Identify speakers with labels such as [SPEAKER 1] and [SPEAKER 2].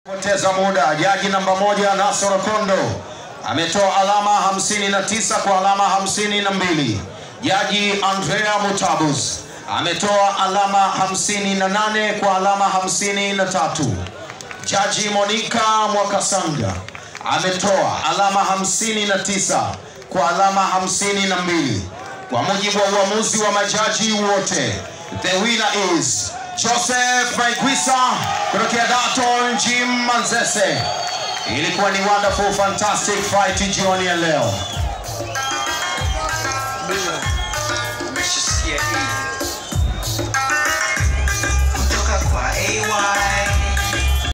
[SPEAKER 1] Poteza muda. Jaji namba moja Nasoro Kondo ametoa alama 59 kwa alama 52. Jaji Andrea Mutabus ametoa alama 58 kwa alama 53. Jaji Monica Mwakasanga ametoa alama 59 kwa alama 52. Kwa mujibu wa uamuzi wa majaji wote, the winner is Joseph Maigwisa kutokea Daton Jim Manzese. Ilikuwa ni wonderful fantastic fight jioni ya leo.
[SPEAKER 2] Umeshasikia hii